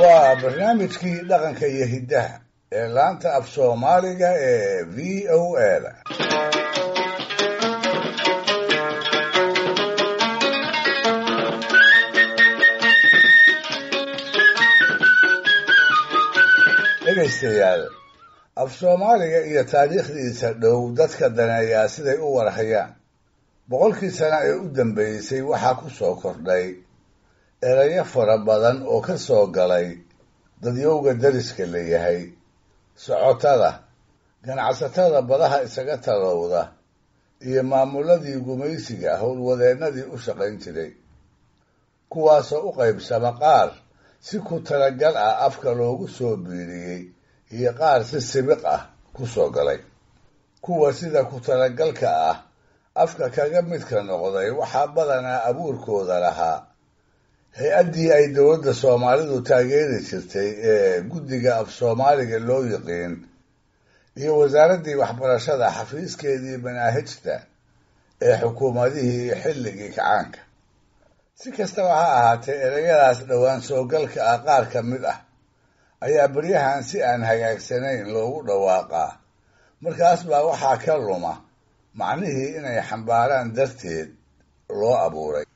waa barnaamijkii dhaqanka iyo hiddaha ee laanta af soomaaliga ee v o a da dhegaystayaal af soomaaliga iyo taariikhdiisa dhow dadka daneeyaa siday u warhayaan boqolkii sano ee u dambeysay waxaa ku soo kordhay erayo fara badan oo ka soo galay dadyowga dariska la yahay socotada ganacsatada badaha isaga talowda iyo maamuladii gumaysiga howlwadeennadii u shaqayn jiray kuwaasoo u qaybsama qaar si ku talagal ah afka loogu soo biiriyey iyo qaar si sibiq ah ku soo galay kuwa sida ku talagalka ah afka kaga midka noqday waxaa badanaa abuurkooda lahaa hay-addii ay dowladda soomaalidu taageeri jirtay ee guddiga af soomaaliga loo yiqiin iyo wasaaraddii waxbarashada xafiiskeedii manaahijta ee xukuumadihii xilligii kacaanka si kastaba ha ahaatee ereyadaas dhowaan soogalka ah qaar ka mid ah ayaa beryahan si aan hagaagsanayn loogu dhawaaqaa markaas baa waxaa ka luma macnihii inay xambaaraan darteed loo abuuray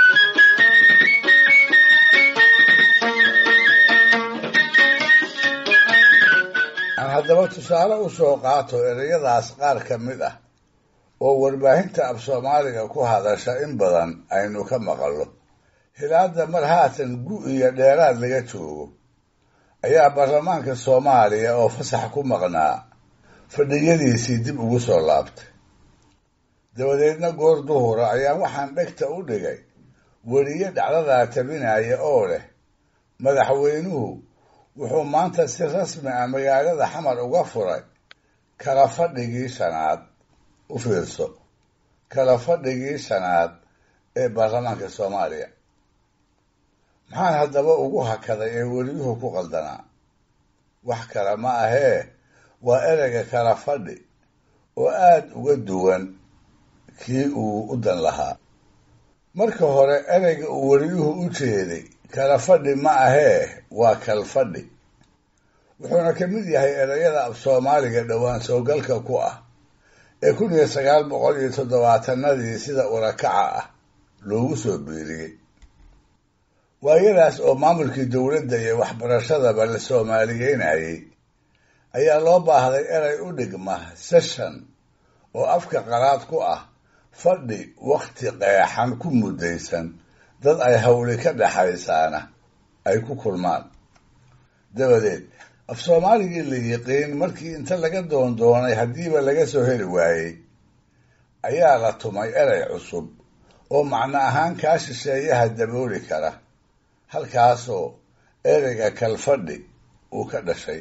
aan haddaba tusaale u soo qaato ereyadaas qaar ka mid ah oo warbaahinta af soomaaliga ku hadasha in badan aynu ka maqallo hilaadda mar haatan gu iyo dheeraad laga joogo ayaa baarlamaanka soomaaliya oo fasax ku maqnaa fadhiyadiisii dib ugu soo laabtay dabadeedna goor duhura ayaan waxaan dhegta u dhigay weriye dhacdadaa tabinaya oo leh madaxweynuhu wuxuu maanta si rasmi ah magaalada xamar uga furay kala fadhigii shanaad u fiirso kala fadhigii shanaad ee baarlamaanka soomaaliya maxaan haddaba ugu hakaday ee weriyuhu ku qaldanaa wax kale ma ahee waa ereyga kala fadhi oo aada uga duwan kii uu u dan lahaa marka hore ereyga uu weriyuhu u jeeday kala fadhi ma ahee waa kal fadhi wuxuuna ka mid yahay ereyada af soomaaliga dhowaan soogalka ku ah ee kun iyo sagaal boqol iyo toddobaatanadii sida urakaca ah loogu soo biiriyey waayadaas oo maamulkii dowladda iyo waxbarashadaba la soomaaliyeynayay ayaa loo baahday erey u dhigma session oo afka qalaad ku ah fadhi wakhti qeexan ku muddaysan dad ay hawli ka dhexaysaana ay ku kulmaan dabadeed af soomaaligii la yiqiin markii inta laga doondoonay haddiiba laga soo heli waayey ayaa la tumay erey cusub oo macno ahaan kaa shisheeyaha dabooli kara halkaasoo ereyga kalfadhi uu ka dhashay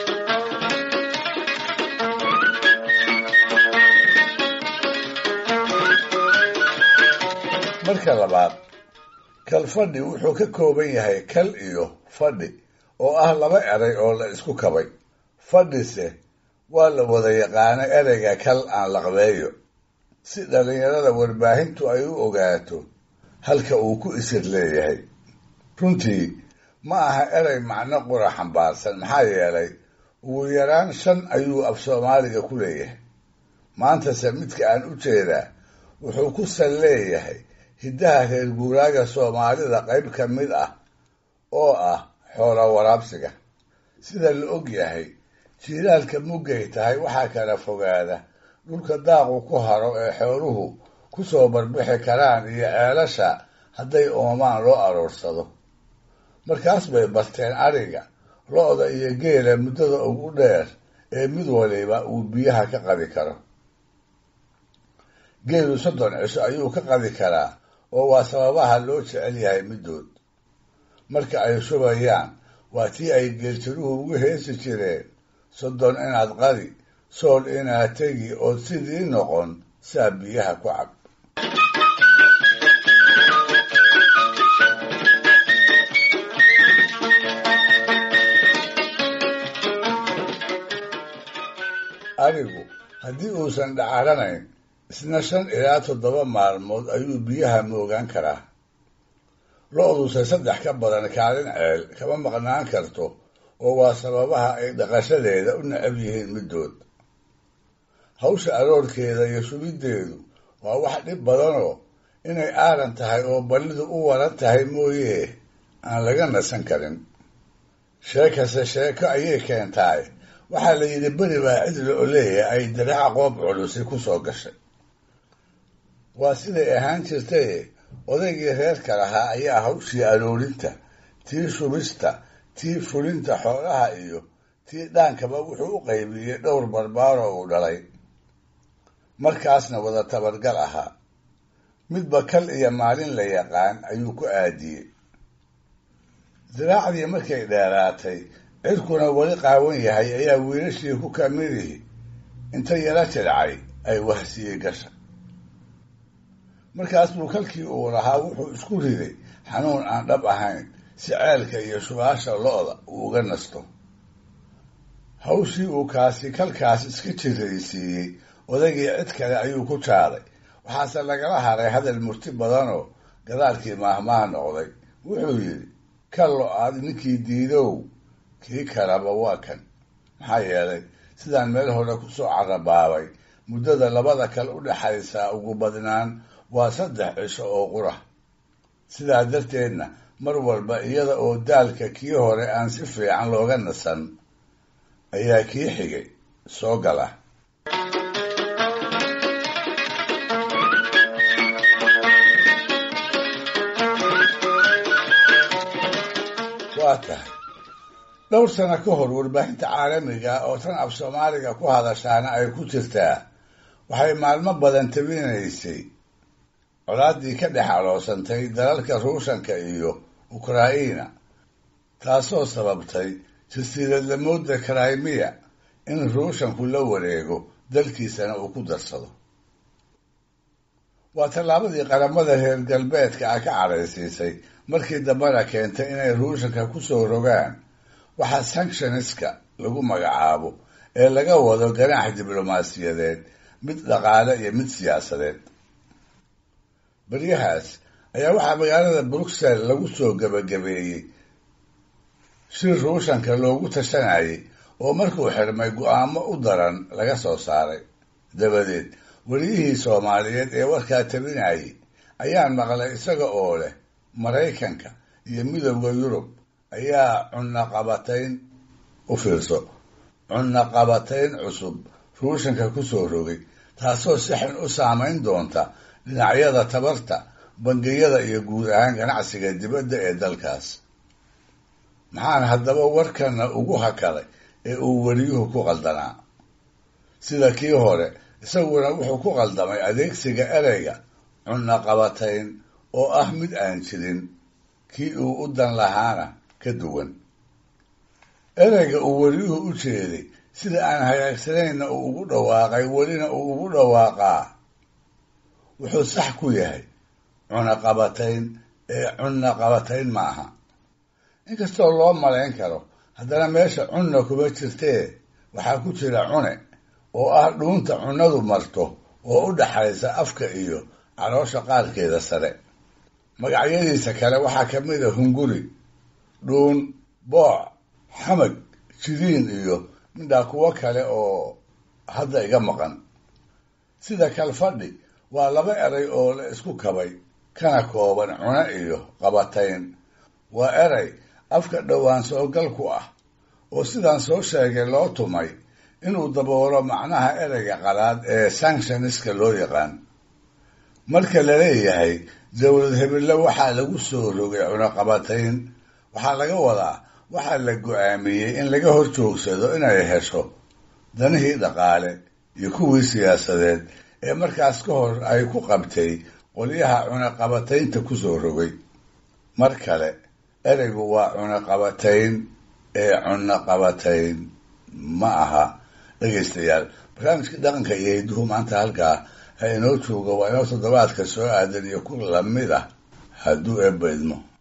marka labaad kalfadhi wuxuu ka kooban yahay kal iyo fadhi oo ah laba erey oo la isku kabay fadhise waa la wada yaqaano ereyga kal aan laqbeeyo si dhallinyarada warbaahintu ay u ogaato halka uu ku isir leeyahay runtii ma aha erey macno qura xambaarsan maxaa yeelay ugu yaraan shan ayuu af soomaaliga ku leeyahay maantase midka aan u jeedaa wuxuu ku sal leeyahay hiddaha reer guuraaga soomaalida qayb ka mid ah oo ah xoola waraabsiga sida la og yahay jiilaalka muggay tahay waxaa kala fogaada dhulka daaqu ku haro ee xooluhu ku soo barbixi karaan iyo ceelasha hadday oomaan loo aroorsado markaas bay barteen ariga lo-da iyo geela muddada ugu dheer ee mid waliba uu biyaha ka qadi karo geelu soddon cisho ayuu ka qadi karaa oo waa sababaha loo jecel yahay middood marka ay shubayaan waa tii ay geeltiruhu ugu heesi jireen soddon inaad qadi sool inaad tegi ood sidii noqon saa biyaha ku cab arigu haddii uusan dhacaranayn isna shan ilaa toddoba maalmood ayuu biyaha moogaan karaa lo-duse saddex ka badan kaalin ceel kama maqnaan karto oo waa sababaha ay dhaqashadeeda u necab yihiin middood hawsha aroorkeeda iyo shubiddeedu waa wax dhib badanoo inay aaran tahay oo ballidu u waran tahay mooye aan laga nasan karin sheekase sheeko ayay keentaay waxaa la yidhi beri baa cidla oleeya ay diraca qoob culusi ku soo gashay waa siday ahaan jirtaye odaygii reerka lahaa ayaa hawshii aroorinta tii shubista tii fulinta xoolaha iyo tii dhaankaba wuxuu u qaybiyey dhowr barbaaroo uu dhalay markaasna wada tabargal ahaa midba kal iyo maalin la yaqaan ayuu ku aadiyey diraacdii markay dheeraatay cirkuna weli qaawan yahay ayaa wiilashii ku kamidihii inta yala jilcay ay wahsiyey gasha markaas buu kalkii uu lahaa wuxuu isku riday xanuun aan dhab ahayn si ceelka iyo shubaasha lo-da uu uga nasto hawshii uu kaasi kalkaas iska jiraysiiyey odaygii cid kale ayuu ku jaaday waxaase lagala haray hadal murti badanoo gadaalkii maahmaah noqday wuxuu yidhi ka lo-aad ninkii diidow kii kalaba waa kan maxaa yeelay sidaan meel hore kusoo carabaabay muddada labada kale u dhexaysaa ugu badnaan waa saddex cisho oo qura sidaa darteedna mar walba iyada oo daalka kii hore aan si fiican looga nasan ayaa kii xigay soo gala waa tahay dhowr sano ka hor warbaahinta caalamiga oo tan af soomaaliga ku hadashaana ay ku jirtaa waxay maalmo badan tabinaysay colaaddii ka dhex aloosantay dalalka ruushanka iyo ukraina taasoo sababtay jasiiradlamooda krimiya in ruushanku la wareego dalkiisana uu ku darsado waa tallaabadii qaramada reer galbeedka ah ka cadhaysiisay markii dambena keentay inay ruushanka ku soo rogaan waxaa sanctioniska lagu magacaabo ee laga wado ganaax diblomaasiyadeed mid dhaqaale iyo mid siyaasadeed baryahaas ayaa waxaa magaalada bruxelles lagu soo gebagabeeyey shir ruushanka loogu tashanayay oo markuu xirmay go-aamo u daran laga soo saaray dabadeed weliyihii soomaaliyeed ee warkaa tabinayay ayaan maqlay isaga oo leh maraykanka iyo midowda yurub ayaa cunaqabatayn u fiirso cunaqabatayn cusub ruushanka ku soo rogay taasoo si xun u saamayn doonta dhinacyada tabarta bangiyada iyo guud ahaan ganacsiga dibadda ee dalkaas maxaan haddaba warkana ugu hakaday ee uu weliyuhu ku qaldanaa sida kii hore isaguna wuxuu ku qaldamay adeegsiga ereyga cunaqabatayn oo ah mid aan jirin kii uu u dan lahaana ka duwan ereyga uu weliyuhu u jeeday sida aan hagaagsanayna uu ugu dhawaaqay welina uu ugu dhawaaqaa wuxuu sax ku yahay cunaqabatayn ee cunaqabatayn ma aha inkastoo loo malayn karo haddana meesha cunna kuma jirtee waxaa ku jira cune oo ah dhuunta cunnadu marto oo u dhaxaysa afka iyo caloosha qaarkeeda sare magacyadiisa kale waxaa ka mid a hunguri dhuun booc xamag jidiin iyo midhaa kuwo kale oo hadda iga maqan sida kalfadhi waa laba eray oo la isku kabay kana kooban cune iyo qabatayn waa eray afka dhowaan soogal ku ah oo sidaan soo sheegay loo tumay inuu daboolo macnaha ereyga qalaad ee sanctioniska loo yaqaan marka la leeyahay dowlad hebelle waxaa lagu soo rogay cunaqabatayn waxaa laga wadaa waxaa la go-aamiyey in laga hor joogsado inay hesho danihii dhaqaale iyo kuwii siyaasadeed ee markaas ka hor ay ku qabtay qolyaha cunaqabataynta ku soo rogay mar kale ereygu waa cunaqabatayn ee cunaqabatayn ma aha dhegaystayaal barnaamijka dhaqanka iyo hidduhu maanta halkaa ha inoo jooga waa inoo toddobaadka soo aadan iyo ku lamid ah hadduu eebba idmo